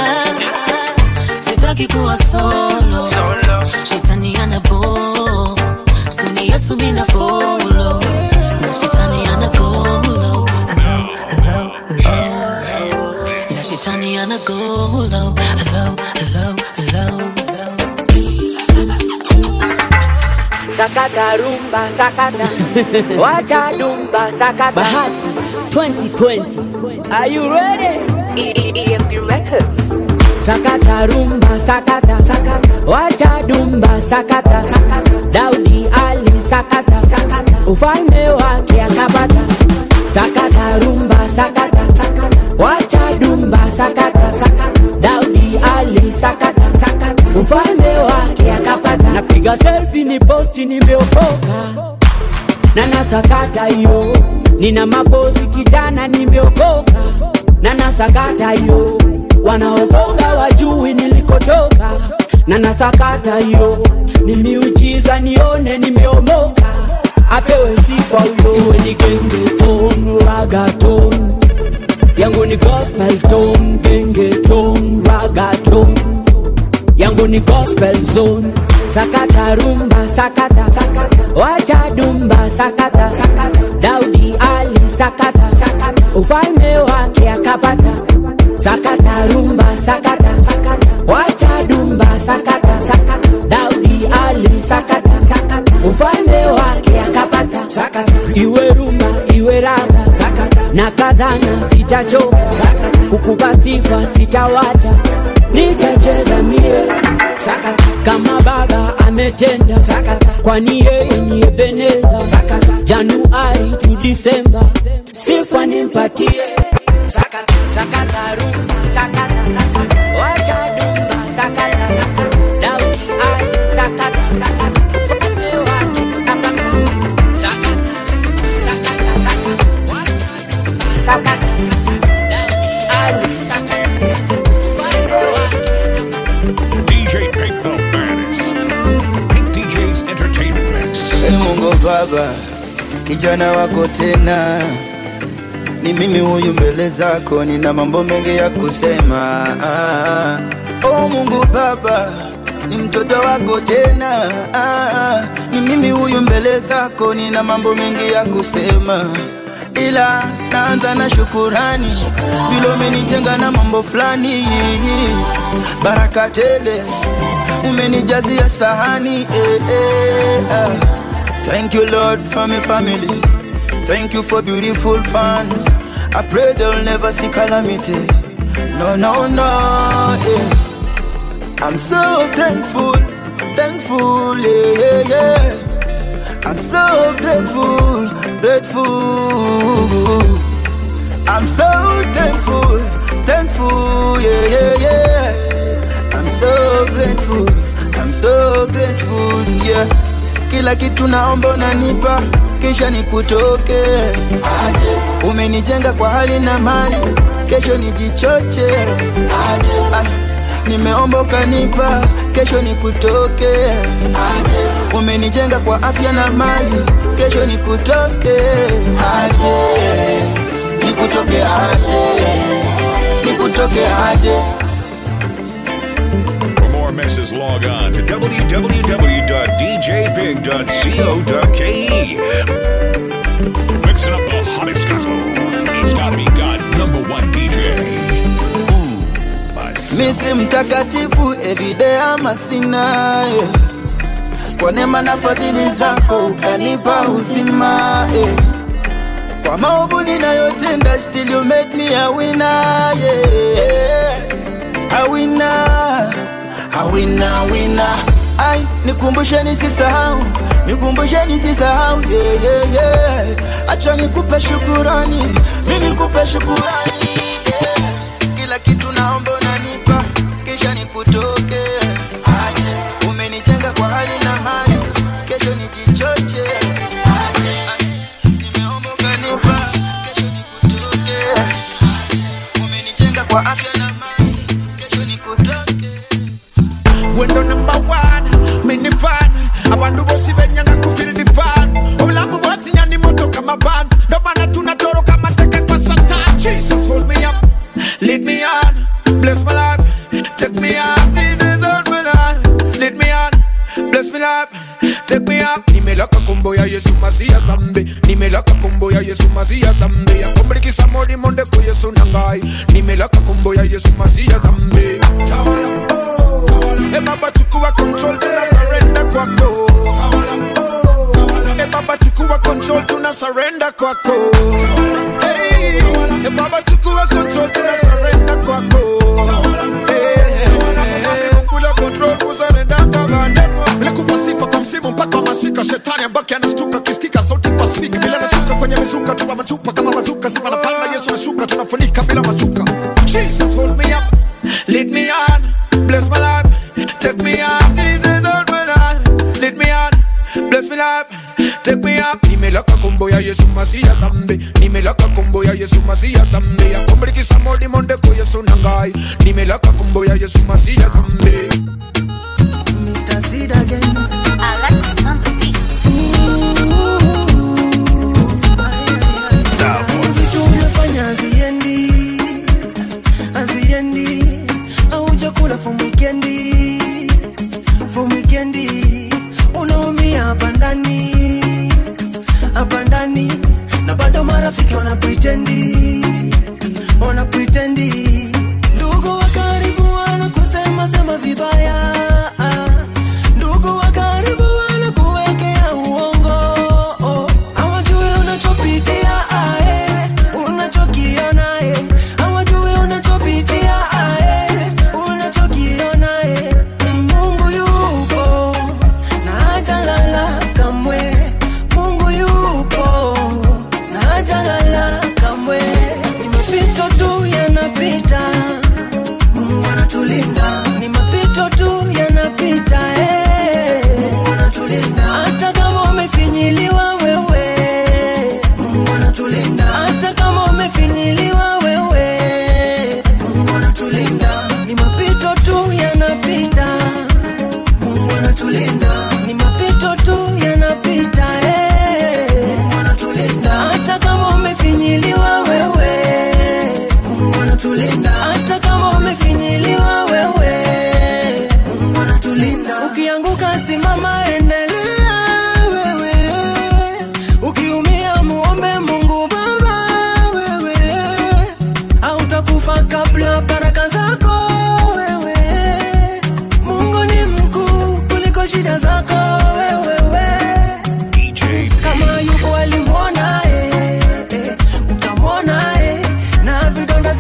Sitaki kuwa solo, shetani ana bo, suni Yesu mimi na follow, na shetani ana golo. Na shetani ana golo, low, low, low. sakata rumba sakata wacha dumba sakata Bahati 2020 Are you ready? EMP Records Sakata rumba sakata sakata Wacha dumba sakata sakata Daudi Ali sakata sakata Ufalme wake akapata Sakata rumba sakata sakata Wacha dumba sakata sakata Daudi Ali sakata sakata Ufalme wake akapata Napiga selfie ni posti nimeokoka na nasakata hiyo nina mabosi kijana nimeokoka na nasakata hiyo wanaogonga wajui nilikotoka na nasakata hiyo ni miujiza nione nimeomoka apewe sifa huyo iwe ni gengeton ragaton yangu ni gospel ton gengeton ragaton yangu ni gospel zone sakata rumba sakata sakata wacha dumba sakata sakata daudi ali sakata sakata ufalme wake akapata sakata rumba sakata sakata wacha dumba sakata sakata daudi ali sakata sakata ufalme wake akapata sakata iwe rumba iwe raga sakata na kazana sitachoka sakata kukupa sifa sitawacha nitacheza mie sakata kama baba ametenda sakata kwani yeye ni ebeneza sakata januari tu disemba sifa nimpatie sakata sakata rumba sakata sakata wacha dumba sakata sakata daudi ali sakata sakata ufalme wake akapata sakata rumba sakata sakata wacha dumba sakata sakata daudi ali sakata sakata ufalme wake DJ Pink, the baddest. Pink DJ's Entertainment Mix. Ee Mungu Baba, kijana wako tena, ni mimi huyu mbele zako, nina mambo mengi ya kusema. Ah, oh Mungu Baba, ni mtoto wako tena. Ah, ni mimi huyu mbele zako, nina mambo mengi ya kusema ila naanza na shukurani vile umenitenga na mambo fulani, baraka tele umenijazia sahani eh, eh, ah. Thank you Lord for my family, thank you for beautiful fans. I pray they'll never see calamity. No, no, no. Yeah. I'm so thankful, thankful, yeah, yeah, yeah. I'm so grateful, grateful. I'm so thankful, thankful, yeah, yeah, yeah. I'm so grateful, I'm so grateful, yeah. Kila kitu naomba unanipa, kisha nikutoke. Aje, umenijenga kwa hali na mali, kesho nijichoche. Aje, ah, nimeomba ukanipa, kesho nikutoke. Aje, umenijenga kwa afya na mali, kesho nikutoke. Aje, nikutoke aje, nikutoke aje. For more messes, log on to www.djpig.co.ke. Mixing up the hottest gospel. It's gotta be God's number one DJ. misi mtakatifu everyday ama sina eh. kwa neema na fadhili zako ukanipa uzima eh. kwa maovu ninayotenda still you made me a winner yeah. a winner a winner winner ai nikumbushe nisisahau nikumbushe nisisahau yeah, yeah, yeah. acha nikupe shukurani mi nikupe shukurani yeah. kila kitu naomba unanipa kisha nikutoke aje umenijenga kwa hali na mali kesho nijichoche aje ai, nimeomba ukanipa kesho nikutoke aje umenijenga kwa afya na mali kesho nikutoke wendo number one mini fan abantu bose benyanga kufil the fan obulamu bwose nyani moto kama ban ndo maana tunatoroka mateka kwa satan jesus hold me up lead me on bless my life take me up this is all my life lead me on bless me life take me up nimelaka kombo ya yesu masia zambi nimelaka kombo ya yesu masia zambi akombrikisa modi monde ko yesu nangai nimelaka kombo ya yesu masia zambi tawala oh tawala e baba chukua control tuna surrender kwako e baba chukua control tuna surrender kwako hey e baba chukua control tuna surrender kwako hey kula control kuzarenda kabande bila kupa sifa kwa msimu mpaka wa masika shetani ambaki anastuka kisikika sauti kwa speak bila nashuka kwenye mizuka tupa machupa kama bazuka sifa na panda yesu nashuka tunafunika bila mashuka jesus hold me up lead me on bless my life take me up this is all my life lead me on bless me life take me up nimelaka kombo ya yesu masia zambi nimelaka kombo ya yesu masia zambi akombrikisa modi monde ko yesu nangai nimelaka kombo ya yesu masia zambi Mr. Sid again. Alexis on the beat. Vitu umefanya haziendi, haziendi. Haujakula from weekendi, from weekendi. Unaumia hapa ndani, hapa ndani. Na bado marafiki wana pretendi, wana pretendi. Ndugu wa karibu wanakusema sema vibaya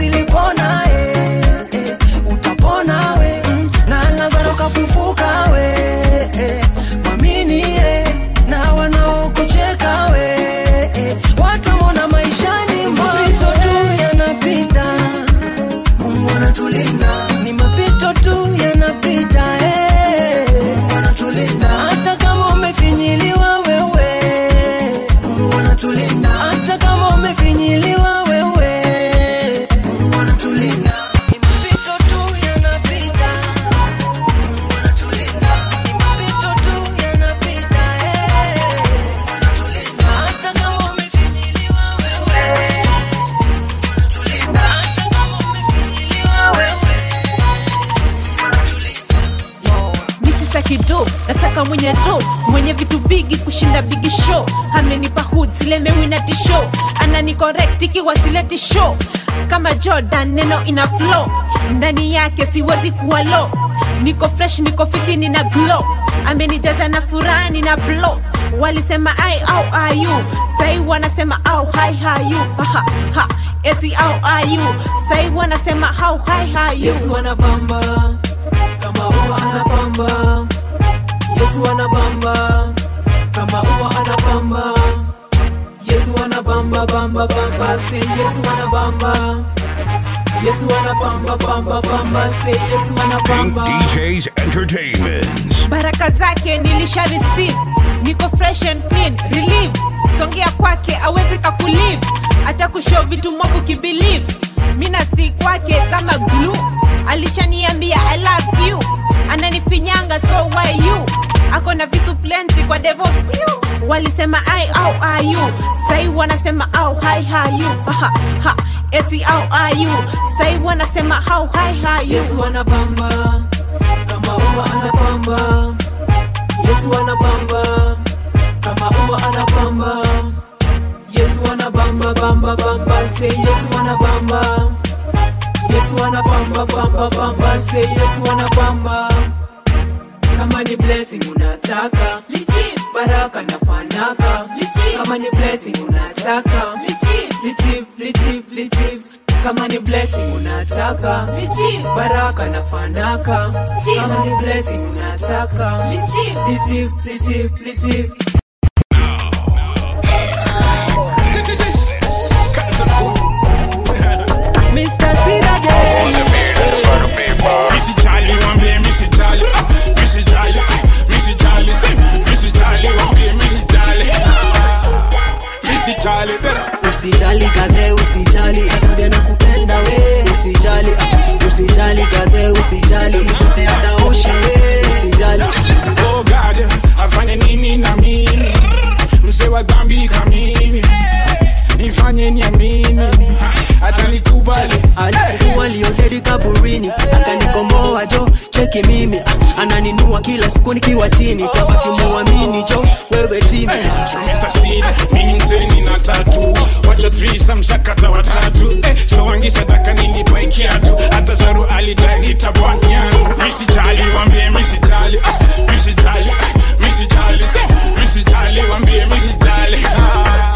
zilipona eh, eh, utapona we mm, na lazaro kafufuka we eh, mwamini eh, na wanaokucheka we eh, watamona maishani mapito tu yanapita mungu anatulinda ni mapito tu yanapita eh, mungu anatulinda hata kama umefinyiliwa wewe mungu anatulinda hata kama umefinyiliwa wewe mungu anatulinda ni mapito tu yanapita mungu anatulinda ni mapito tu yanapita eh, mungu anatulinda hata kama umefinyiliwa wewe mungu anatulinda hata kama umefinyiliwa wewe misisa kido nasaka mwenye do mwenye vitu bigi kushinda bigi show amenipa hood silemewina tisho anani correct ikiwa sileti show kama jordan neno ina flow ndani yake siwezi kuwa low niko fresh niko fiti nina glow amenijaza na furaha nina blow walisema ai au ayu sai wanasema au hai hayu ha, ha. eti au ayu sai wanasema au hai hayu Yesu anabamba kama ua anabamba Yesu anabamba kama ua anabamba Yesu anabamba bamba bamba say Yesu anabamba Yesu anabamba bamba bamba say Yesu Pink anabamba DJs Entertainment. baraka zake nilisha receive niko fresh and clean relief songea kwake awezi kakulive hata kushow vitu mobu kibelieve mina stick kwake kama glue alishaniambia i love you ananifinyanga so why you ako na vitu plenty kwa devil few walisema ai au ayu sai wanasema au hai hayu ha, ha. eti au ayu sai wanasema au hai hayu Yesu anabamba kama ua anabamba Yesu anabamba kama ua anabamba Yesu anabamba bamba bamba say Yesu anabamba Yesu anabamba bamba bamba say Yesu anabamba kama ni blessing unataka lichi baraka na fanaka lichi kama ni blessing unataka lichi lichi lichi lichi kama ni blessing unataka lichi baraka na fanaka kama ni blessing unataka lichi lichi lichi lichi Mr. Sirage Missy Charlie, wambie Missy Charlie, Missy Charlie, Missy Charlie, Missy Charlie, wambie Missy Charlie, Missy Charlie, usijali kadhe usijali sakude na kupenda we usijali ah, usijali kadhe usijali zote ataosha we usijali Oh God, afanye nini na mimi, mse wa dhambi kamimi, nifanye niamini, hata nikubali alikuwa liodedi kaburini akanikomboa jo cheki mimi ah, ananinua kila siku nikiwa chini tabaki muamini jo wewe timi So Mr. Seed, mimi mzeni na tatu wacha threesome sakata watatu eh, so wangi sadaka nilipa ikiatu hata saru alidai nitabwanya misi jali wambie misi jali ah, misi jali misi jali misi jali wambie misi jali ah,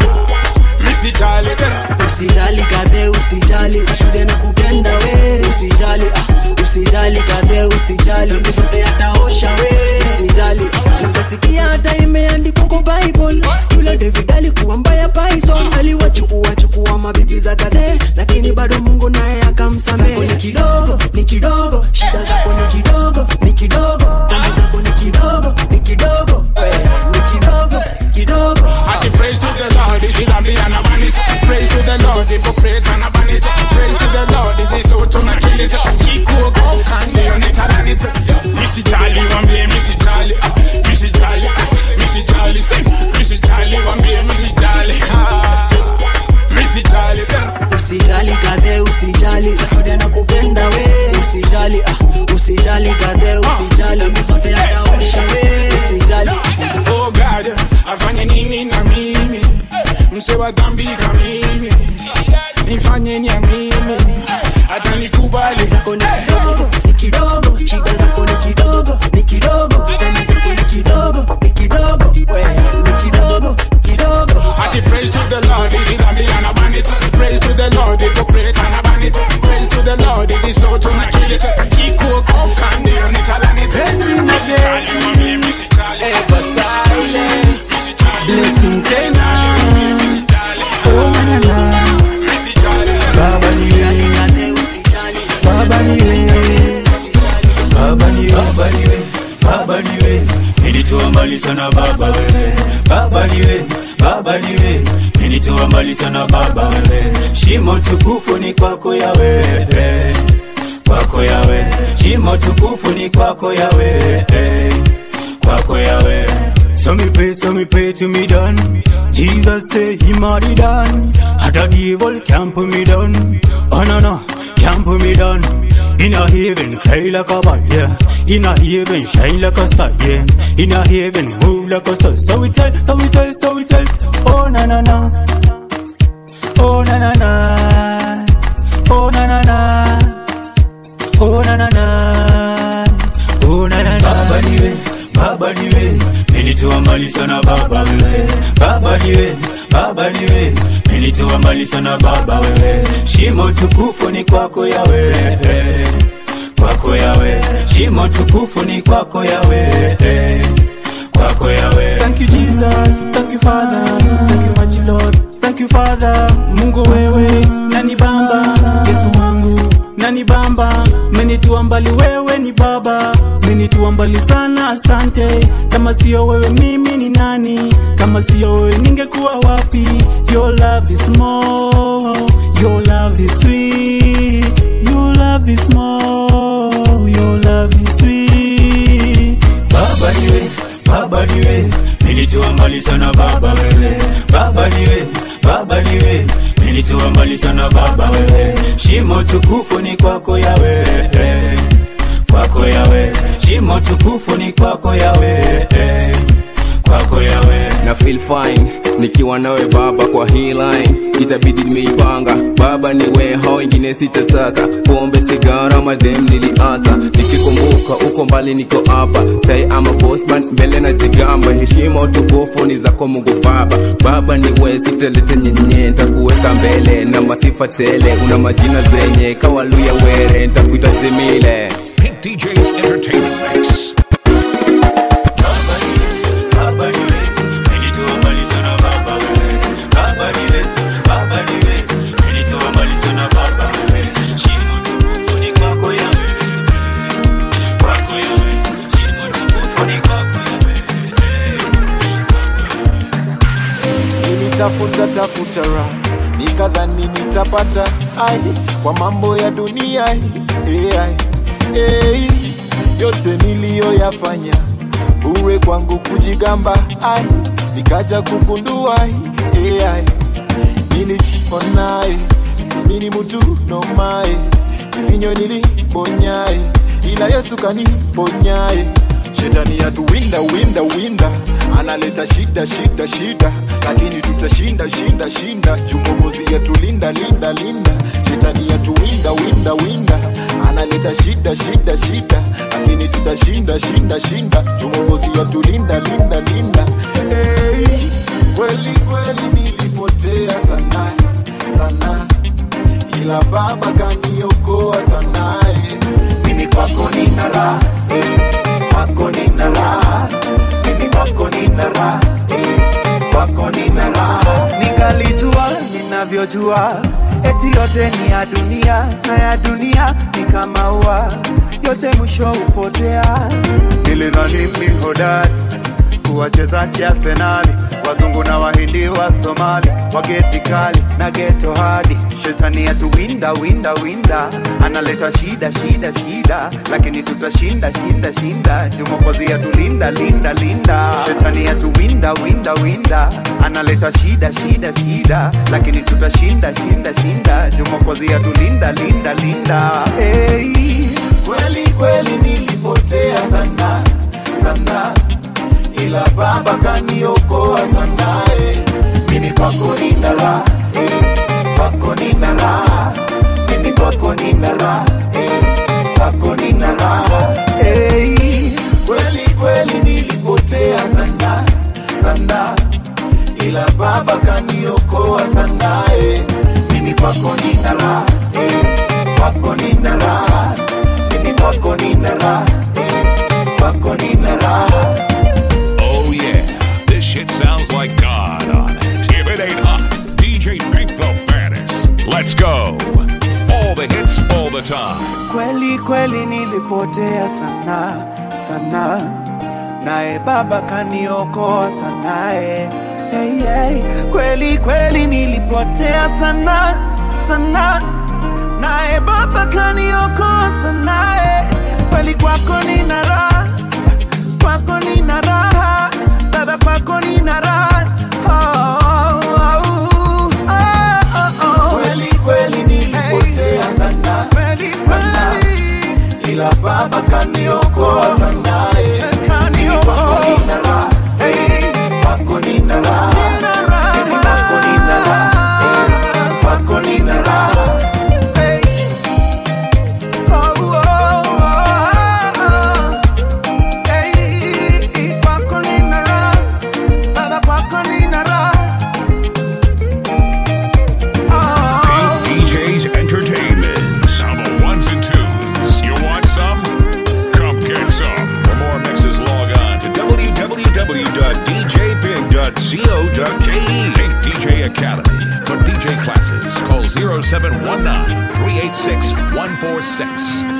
misi jali usijali kadhe usijali sakude na kupenda we usijali ah, usijali kadhe usijali Dhambi zote ataosha we usijali utasikia hata imeandikwa kwa bible yule david alikuwa mbaya python aliwachukua chukua mabibi za kadhe lakini bado mungu naye akamsamehe Zako ni kidogo ni kidogo shida zako ni kidogo ni kidogo dhambi zako ni kidogo ni kidogo eh, ni kidogo kidogo Ati praise to the Lord, is it a be and a ban it. Praise to the Lord, hypocrite and a ban it. Praise to the Lord, it is so to not kill it. Kiko go can't be on it and on it. Missy Charlie, one be Missy Charlie, ah, Missy Charlie, Missy Charlie, sing. Missy Charlie, one be Missy Charlie, ah, Missy Charlie. usijali kadhe usijali zakude na kupenda we usijali ah, usijali kadhe usijali dhambi zote ataosha we usijali Oh God, afanye nini na mimi, mse wa dhambi kamimi, nifanye niamini, hata nikubali zako ni kidogo ni kidogo shida zako ni kidogo ni kidogo dhambi zako ni kidogo ni kidogo we ni kidogo kidogo Ati praise to the Lord, is it a be and a ban it. Praise to the Lord, hypocrite and a ban it. menitoa mbali sana baba wewe baba niwe baba niwe menitoa mbali sana baba wewe shimo tukufu ni kwako yawe kwako yawe shimo tukufu ni kwako yawe kwako yawe So me pray, so me pray to me done. Jesus say he mighty done. Had a devil can't put me down. Oh no no, can't put me down. In a heaven, fly like a bat, yeah. In a heaven, shine like a star, yeah. In a heaven, move like a star. So we tell, so we tell, so we tell. Oh na na na. Oh na na na. Oh na na na. Oh na na na. Oh na na na. Baba niwe, baba niwe. Menitoa mbali sana baba wewe. Baba niwe, baba niwe. Menitoa mbali sana baba wewe. Shimo tukufu ni kwako yawe. Kwako yawe. Shimo tukufu ni kwako yawe. Kwako yawe. Thank you Jesus, thank you Father, thank you mighty Lord, thank you Father. Mungu wewe nani bamba, Yesu wangu nani bamba, menitoa mbali wewe ni baba, menitoa mbali sana, asante. Kama sio wewe mimi ni nani? Kama sio wewe ningekuwa wapi? Your love is more, your love is sweet, your love is more, your love is sweet. Baba niwe, baba niwe, menitoa mbali sana baba wewe. Baba niwe, baba niwe, menitoa mbali sana baba wewe. Shimo tukufu ni kwako yawe, kwako yawe. Shimo tukufu ni kwako yawe, kwako yawe. na feel fine nikiwa nawe baba kwa hii line itabidi nimeipanga baba ni we hao wengine sitataka pombe sigara madem niliata nikikumbuka uko mbali niko hapa sai ama postman mbele na jigamba heshima utukufu ni zako mungu baba baba ni we sitalete nyenye ntakuweka mbele na masifa tele una majina zenye kawaluya were ntakuita jemile Pink DJ's Entertainment Mix. Baba niwe, menitoa mbali sana baba wewe. Baba niwe, baba niwe, menitoa mbali sana baba wewe. Shimo tukufu ni kwako yawe, kwako yawe. Shimo tukufu ni kwako yawe. nilitafuta tafuta ra nikadhani nitapata ai kwa mambo ya dunia hii ai, ai, yote niliyoyafanya bure kwangu kujigamba ai nikaja kugundua ai, ai, nilijiponae mini mutu nomae vinyo nilibonyae ila yesu kaniponyae shetani yatuwinda winda winda analeta shida shida shida lakini tutashinda shinda shinda jumogozi yatulinda linda linda shetani yatuwinda winda winda analeta shida shida shida lakini tutashinda shinda shinda jumogozi yatulinda linda linda hey, kweli kweli nilipotea sana sana ila baba kaniokoa sana eh. mimi kwako nina raha eh. kwako nina raha mimi kwako nina raha eh. kwako nina raha ningalijua ninavyojua eti yote ni ya dunia na ya dunia ni kama ua yote mwisho hupotea nilidhani mi hodari kuwacheza kiasenali wazungu na wahindi wa somali wageti kali na geto hadi shetani yatuwinda winda winda analeta shida shida shida lakini tutashinda shinda shinda jumokozi yatulinda linda linda shetani yatuwinda winda winda analeta shida shida shida lakini tutashinda shinda shinda jumokozi yatulinda linda linda hey, kweli kweli nilipotea sana sana ila baba kaniokoa sana eh. mimi kwako nina raha eh. kwako nina raha mimi kwako nina raha eh. kwako nina raha hey. kweli kweli nilipotea sana sana ila baba kaniokoa sana eh. mimi kwako nina raha eh. kwako nina raha mimi kwako nina raha eh. kwako nina raha Oh yeah, this shit sounds like God on it. If it ain't hot, DJ Pink the baddest. Let's go. All the hits, all the time. kweli kweli nilipotea sana sana naye baba kaniokoa sanaye hey, hey. kweli kweli nilipotea sana sana naye baba kaniokoa sanaye kweli kwako nina raha kwako nina raha baba kwako nina raha oh, oh, oh, oh, oh. kweli kweli nilipotea sana sana ila baba kaniokoa sana eh. Mimi kwako nina raha eh. kwako nina raha Mimi kwako nina raha eh. kwako nina raha Pink DJs Entertainment. Now the ones and twos. You want some? Come get some. For more mixes, log on to www.djpig.co.ke. Pink DJ Academy. For DJ classes, call 0719 386 146.